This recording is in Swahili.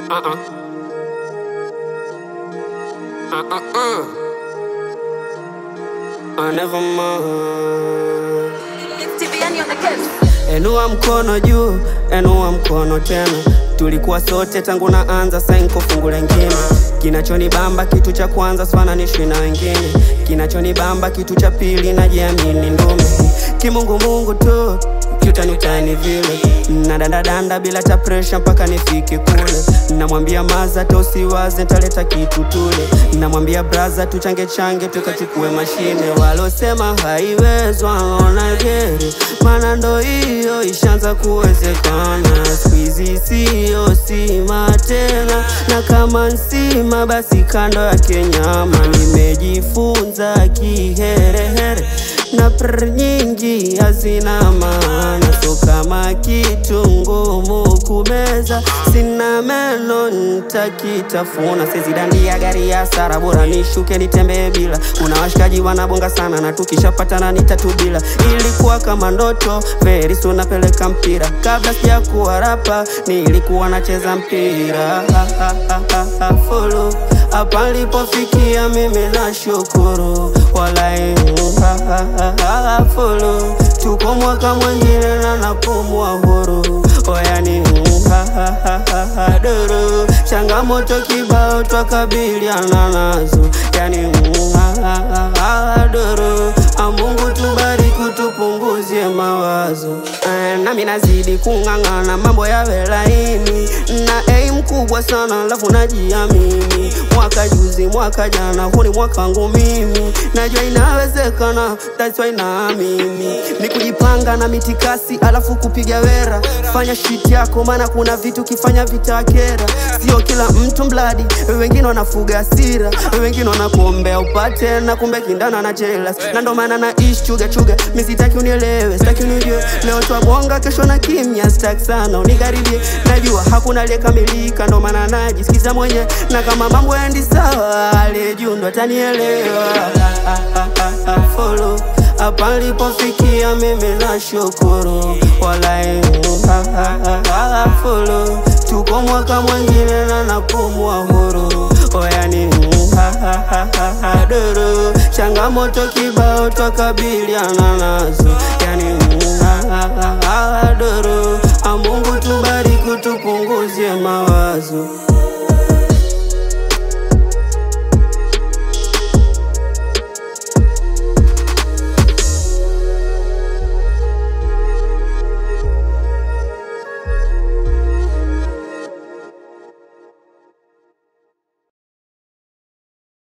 Uh-uh. Uh-uh-uh. I never mind. TVN on the case. Enua mkono juu, enua mkono tena. Tulikuwa sote tangu naanza, sasa niko fungu lengine. Kinachonibamba kitu cha kwanza, sifananishwi na wengine. Kinachonibamba kitu cha pili, najiamini ndume. Kimungu Mungu tu kiutani utani vile nadandadanda bila ta presha mpaka nifike kule. Namwambia maza tosiwaze, ntaleta kitu tule. Namwambia braza tuchange change tukachukue mashine. Walosema haiwezwa ona geri, mana ndo hiyo ishaanza kuwezekana. Squeezy siyo sima tena, na kama nsima basi kando yake nyama. Nimejifunza kiherehere na pr nyingi hazina maana, so kama kitu ngumu kumeza, sina meno ntakitafuna. Sezidandia gari ya sara, bora nishuke nitembee bila. Kuna washikaji wanabonga sana, na tukishapatana nitatubila. Ilikuwa kama ndoto, very soon napeleka mpira. Kabla sijakuwa rapa, nilikuwa nacheza mpira ha, ha, ha, ha, ha, follow hapa nilipofikia mimi nashukuru, walai ha, ha, ha, ha, follow. Tuko mwaka mwingine na napumua huru, oyani ha, ha, ha, ha, ha, duru. Changamoto kibao twakabiliana nazo, yani ha, ha, ha, ha, duru. Ah, Mungu tubariki, tupunguzie mawazo Eh, nami nazidi kung'ang'ana, mambo yawe laini na aim kubwa sana, alafu najiamini. Mwaka juzi, mwaka jana, huu ni mwaka wangu mimi, najua inawezekana, that's why naamini ni kujipanga na mitikasi, alafu kupiga wera. Fanya shit yako, maana kuna vitu kifanya vitakera. Sio kila mtu mbladi, wengine wanafuga hasira, wengine wanakuombea upate, na kumbe kindana na jealous, na ndo maana naishi chuga chuga. Mi sitaki unielewe, sitaki unijue, leo twabonga, kesho na kimya, sitaki sana unikaribie. Najua hakuna aliyekamilika, ndo maana najisikiza mwenye, na kama mambo yaendi sawa, aliye juu ndo atanielewa. Ah, ah, ah, ah, follow hapa nilipofikia mimi nashukuru, walai ha, ha, ha, ha, follow. Tuko mwaka mwingine na napumua huru, oyani ha, ha, ha, ha, ha, duru. Changamoto kibao twakabiliana nazo, yani ha, ha, ha, ha, duru. Ah, Mungu tubariki, tupunguzie mawazo